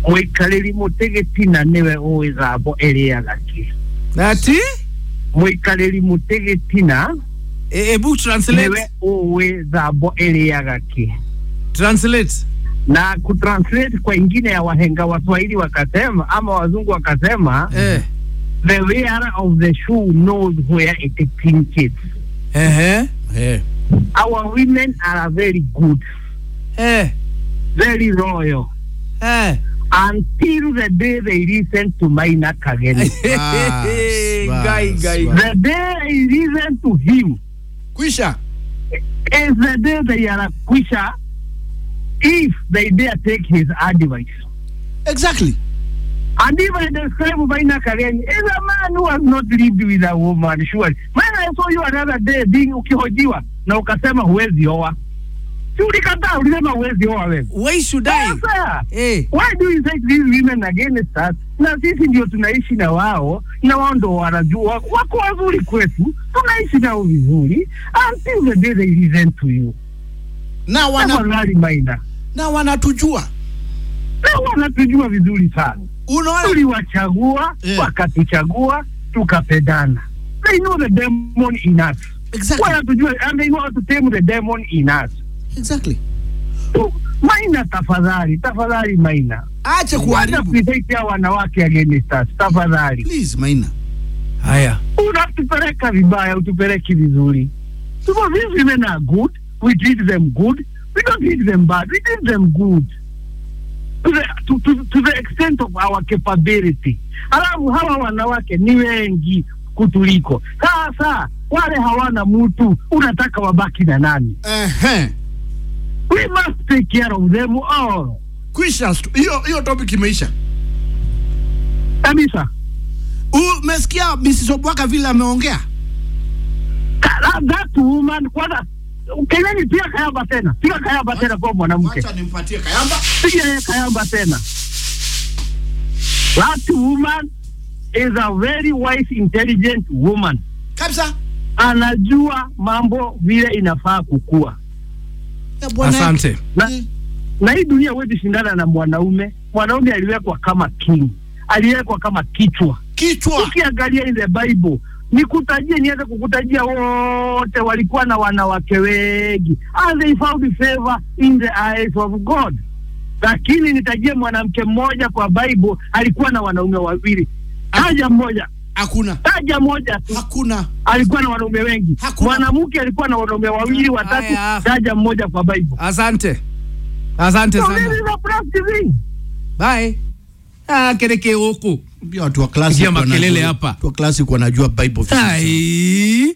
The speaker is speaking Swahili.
muikariri mutegetina niwe uwi thambo iriaga ki ati muikariri mutegetina e, ebu translate niwe uwi thambo iriaga ki translate na kutranslate kwa ingine ya wahenga waswahili wakasema ama wazungu wakasema eh the wearer of the shoe knows where it pinches ehe Eh. our women are very good eh very royal eh until the day they listen to Maina Kageni. Bas, Guy, bas, guy. bas. the day they listen to him Kwisha. is the day they are quisha if they dare take his advice. Exactly. And if I describe Maina Kageni, is a man who has not lived with a woman, surely. Man, I saw you another day being ukihojiwa na ukasema huwezi oa. Si ulikataa ulisema huwezi oa wewe. why should i Sasa eh why do you take these women against us na sisi ndio tunaishi na wao na wao ndo wanajua wako wazuri kwetu tunaishi nao vizuri until the day they listen to you Na wana tafadhali maina na wanatujua. na wanatujua vizuri sana Unaona? tuliwachagua Yeah. wakatuchagua tukapendana they know the demon in us Exactly. wanatujua and they know how to tame the demon in us Exactly. so, maina tafadhali tafadhali maina Acha Wacha kuharibu. kuitetea wanawake against us tafadhali Please, Maina. haya unatupeleka vibaya utupeleki vizuri so these women are good we treat them good we don't treat them bad we treat them good to the, to, to, to the extent of our capability alafu hawa wanawake ni wengi kutuliko sasa wale hawana mtu unataka wabaki na nani Ehe. we must take care of them all Kwisha. Hiyo hiyo topic imeisha. kabisa Umesikia Mrs. Obwaka vile ameongea? Ka- that woman kwanza keleni pia kayamba tena piga kayamba tena kwa mwanamke Acha nimpatie Kayamba. piga yeye kayamba tena. That woman is a very wise, intelligent woman. Kabisa. Anajua mambo vile inafaa kukua, Ya bwana. asante na, Eh. na hii dunia huwezi shindana na mwanaume. Mwanaume aliwekwa kama king, aliwekwa kama kichwa. Kichwa. Ukiangalia in the Bible nikutajie, nianze kukutajia wote walikuwa na wanawake wengi, and they found favor in the eyes of God. Lakini nitajie mwanamke mmoja kwa Bible alikuwa na wanaume wawili. Taja mmoja, Hakuna. taja moja tu. Hakuna. Alikuwa na wanaume wengi. Hakuna. Mwanamke alikuwa na wanaume wawili watatu. Aya. Taja mmoja kwa Bible. asante asante So this sana is a practicing. bye ah kereke huku Pia watu wa classic Pigia makelele wanajua- hapa. Watu wa classic wanajua Bible vizuri. ai